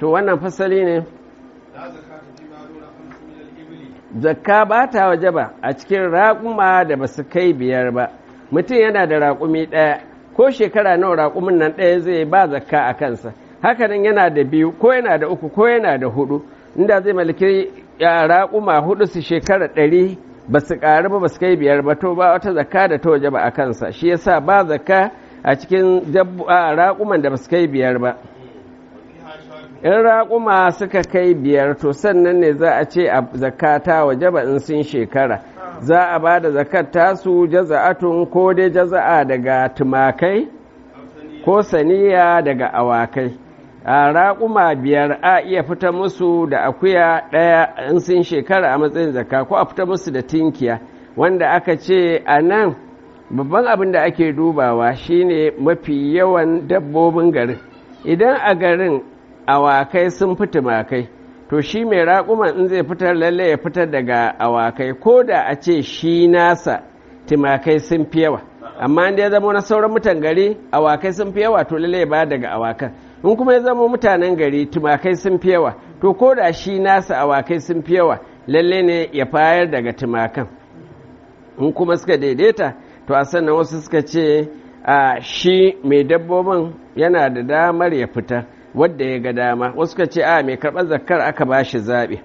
to wannan fasali ne لا زكاة فيما دون خمس من الإبل zakka ba ta waje ba a cikin raƙuma da ba su kai biyar ba mutum yana da raƙumi ɗaya ko shekara nawa raƙumin nan ɗaya zai ba zakka a kansa hakanan yana da biyu ko yana da uku ko yana da hudu inda zai malaki ya raƙuma hudu su shekara ɗari ba su ƙaru ba ba su kai biyar ba to ba wata zakka da ta waje ba a kansa shi yasa ba zakka a cikin dabbo- a raƙuman da ba su kai biyar ba وفيها شاة in raƙuma suka kai biyar to sannan ne za a ce a zakata waje ba in sun shekara za a ba da zakat tasu jaza'atun ko dai jaza'a daga tumakai أو ثنية ko saniya daga awakai a raƙuma biyar a iya fita musu da akuya ɗaya in sun shekara a matsayin zakka ko a fita musu da tinkiya wanda aka ce a nan babban abin da ake dubawa shine mafi yawan dabbobin garin idan a garin awakai sun fi tumakai to shi mai raƙuman in zai fitar lalle ya fitar daga awakai ko da a ce shi nasa tumakai sun fi yawa amma inda ya zama na sauran mutan gari awakai sun fi yawa to lalle ya ba daga awakan in kuma ya zama mutanen gari tumakai sun fi yawa to ko da shi nasa awakai sun fi yawa lalle ne ya fayar daga tumakan in kuma suka daidaita to a sannan wasu suka ce a shi mai dabbobin yana da damar ya fita wadda ya ga dama wasu suka ce a mai karɓar zakkar aka ba shi zaɓe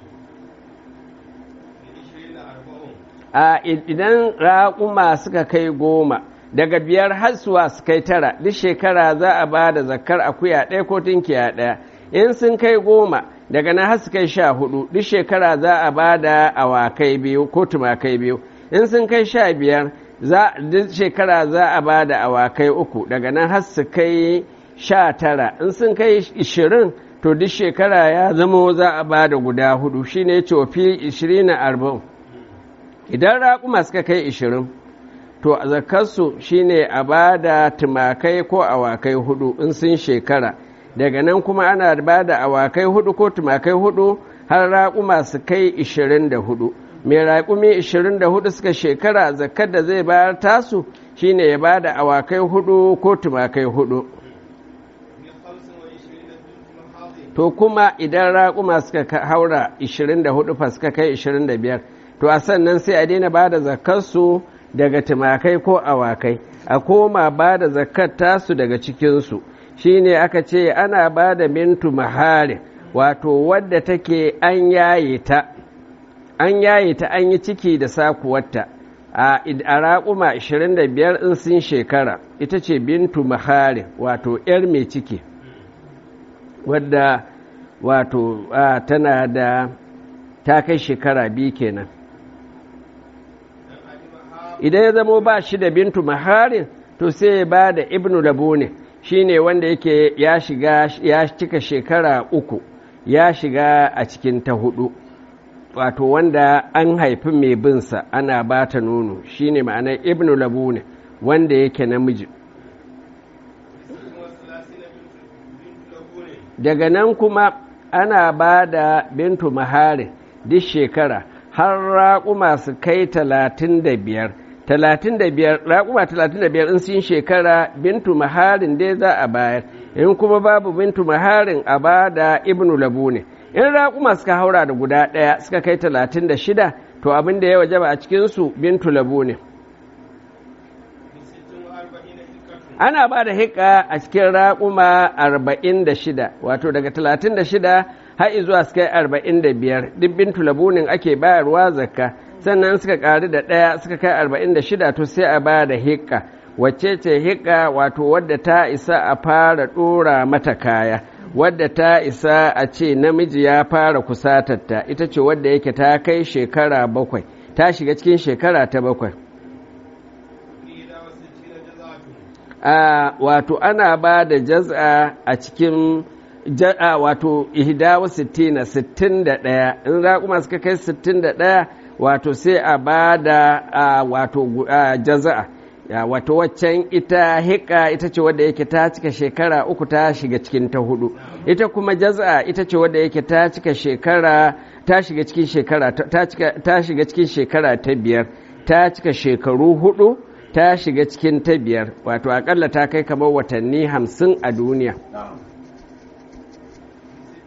لعشرين أربعون a idan raƙuma suka kai goma daga biyar har zuwa su kai tara duk shekara za a ba da zakkar akuya ɗaya ko tunkiya ɗaya in sun kai goma daga nan har su kai sha hudu duk shekara za a ba da awakai biyu ko tumakai biyu in sun kai sha biyar za duk shekara za a ba da awakai uku daga nan har su kai sha tara in sun kai ishirin to duk shekara ya zama za a ba da guda hudu shine cofi ishirin na arba'in idan raƙuma suka kai ishirin to a zakarsu shine a ba da tumakai ko awakai hudu in sun shekara daga nan kuma ana ba da awakai hudu ko tumakai hudu har raƙuma su kai ishirin da hudu mai raƙumi ishirin da hudu suka shekara zakar da zai bayar tasu shine ya ba da awakai hudu ko tumakai hudu من خمس وعشرين بنت محاض to kuma idan raƙuma suka ka- haura 24 fa suka kai 25 to a sannan sai a daina ba da zakarsu daga tumakai ko awakai a koma ba da zakar tasu daga cikinsu shine aka ce ana ba da mintu mahari wato wadda take an yaye ta an yaye ta an yi ciki da sakuwarta a id- a raƙuma 25 in sun shekara ita ce bintu mahari wato 'yar mai ciki wadda wato a, tana da ta kai shekara biyu kenan idan ya zamo ba shi da bintu maharin to sai ya ba da ibnu labune shine wanda yake ya shiga ya cika shekara uku ya shiga a cikin ta hudu wato wanda an haifi mai binsa ana ba ta nono shine ma'anar ibnu labune wanda yake namiji ست وثلاثين بنت بنت لبون daga nan kuma ana ba da bintu maharin duk shekara har raƙuma su kai talatin da biyar talatin da biyar raƙuma talatin da biyar in sun shekara bintu maharin dai za a bayar in kuma babu bintu maharin a ba da ibnu labu ne in raƙuma suka haura da guda ɗaya suka kai talatin da shida to abin da ya wajaba a cikinsu bintu labu ne بست وأربعين حكة ana ba da hika a cikin raƙuma arba'in da shida wato daga talatin da shida har zuwa su kai arba'in da biyar dibbin tulabunin ake bayarwa zakka sannan suka ƙari da ɗaya suka kai arba'in da shida to sai a ba da hika wacce ce hika wato wadda ta isa a fara ɗora mata kaya wadda ta isa a ce namiji ya fara kusatarta ita ce wadda yake ta kai shekara bakwai ta shiga cikin shekara ta bakwai إحدى وستين جزعة a wato ana ba da jaz'a a cikin ja'a wato ihdawa sittina sittin da ɗaya in raƙuma suka kai sittin da ɗaya wato sai a ba da a, wato gu- a, jaza'a ya, wato waccan ita hika ita ce wadda yake ta cika shekara uku ta shiga cikin ta hudu ita kuma jaza'a ita ce wadda yake ta cika shekara ta shiga cikin shekara ta ta cika- ta shiga cikin shekara ta biyar ta cika shekaru hudu ta shiga cikin ta biyar wato akalla ta kai kamar watanni hamsin a duniya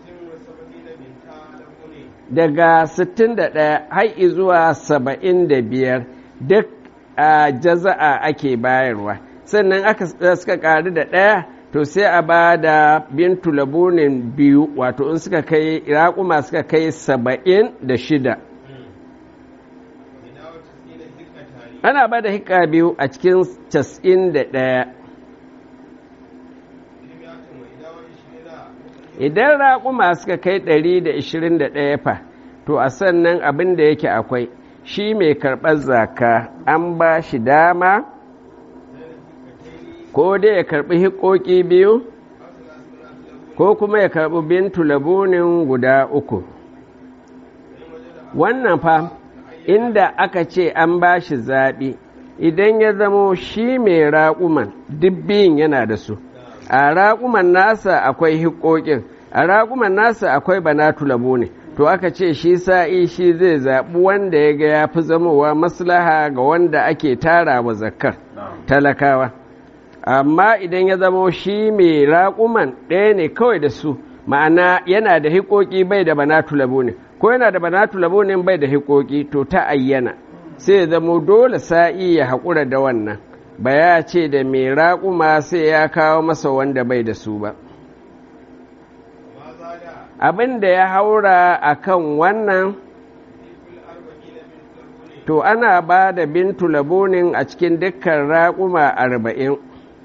binta labuni daga 61 har zuwa 75 duk a jaza'a ake bayarwa sannan aka suka ƙaru da ɗaya to sai a ba da bintu labunin biyu wato in suka kai raƙuma suka kai saba'in da shida ina wata tsina hikka tari ana ba da hika biyu a cikin cas'in da ɗaya ilmi ya tuma ina wani shi na idan raƙuma suka kai ɗari da ishirin da ɗaya fa to a sannan abin da yake akwai shi mai karɓar zaka an ba shi dama ko dai ya karɓi hikoki biyu ko kuma ya karɓi bintu labunin guda uku wannan fa inda aka ce an ba shi zaɓi idan ya zamo shi mai raƙuman duk biyun yana da su a raƙuman nasa akwai hikokin a raƙuman nasa akwai banatu labuni to aka ce shi sa'i shi zai zaɓi wanda ya ga ya fi zamowa maslaha ga wanda ake tara wa zakkar talakawa amma idan ya zamo shi mai raƙuman ɗaya ne kawai da su ma'ana yana da hikoki bai da banatu labuni ko yana da banatu labunin bai da hikoki to ta ayyana sai ya zamo dole sa'i ya haƙura da wannan ba ya ce da mai raƙuma sai ya kawo masa wanda bai da su ba ma zada abin da ya haura a kan wannan kul arba'ina bintu labuni to ana ba da bintu labunin a cikin dukkan raƙuma arba'in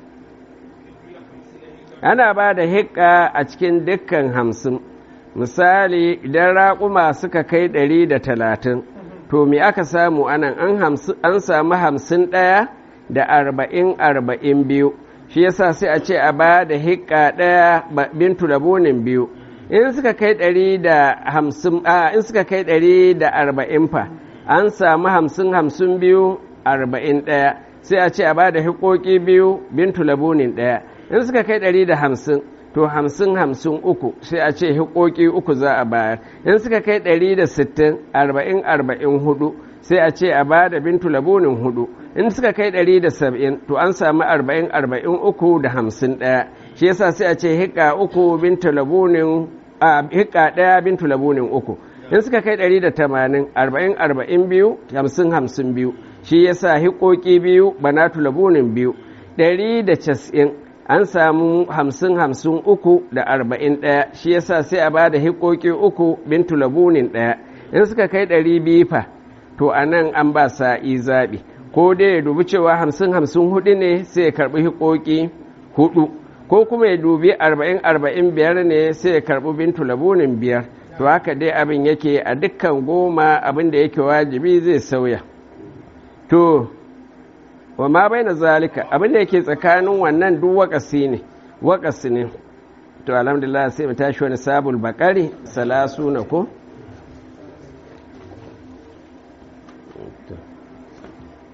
ana ba da hikka a cikin dukkan hamsin misali idan raƙuma suka kai ɗari da talatin to me aka samu anan an hamsin- an samu hamsin ɗaya da arba'in arba'in biyu shi yasa sai a ce a ba da hikka ɗaya ba- bintu labunin biyu in suka kai ɗari da hamsin a in suka kai ɗari da arba'in fa an samu hamsin hamsin biyu arba'in ɗaya sai a ce a ba da hikoki biyu bintu labunin ɗaya in suka kai ɗari da hamsin to hamsin hamsin uku sai a ce hikoki uku za a bayar in suka kai ɗari da sittin arba'in arba'in hudu sai a ce a ba da bintu labunin hudu in suka kai ɗari da saba'in to an samu arba'in arba'in uku da hamsin ɗaya shi yasa sai a ce hika uku bintu labunin a hika ɗaya bintu labunin uku in suka kai ɗari da tamanin arba'in arba'in biyu hamsin hamsin biyu shi yasa hikoki biyu banatu labunin biyu ɗari da casa'in an samu hamsin hamsin uku da arba'in ɗaya shi yasa sai a ba da hikoki uku bintu labunin ɗaya in suka kai ɗari biyu fa to a nan an ba sa'i zaɓi ko dai ya dubi cewa hamsin hamsin hudu ne sai ya karɓi hikoki hudu ko kuma ya dubi arba'in arba'in biyar ne sai ya karɓi bintu labunin biyar to haka dai abin yake a dukkan goma abin da yake wajibi zai sauya to wa ma bai na zalika abin da yake tsakanin wannan duk wakasi ne wakasi ne to alhamdulillah sai mu tashi wani sabul bakari salasu na ko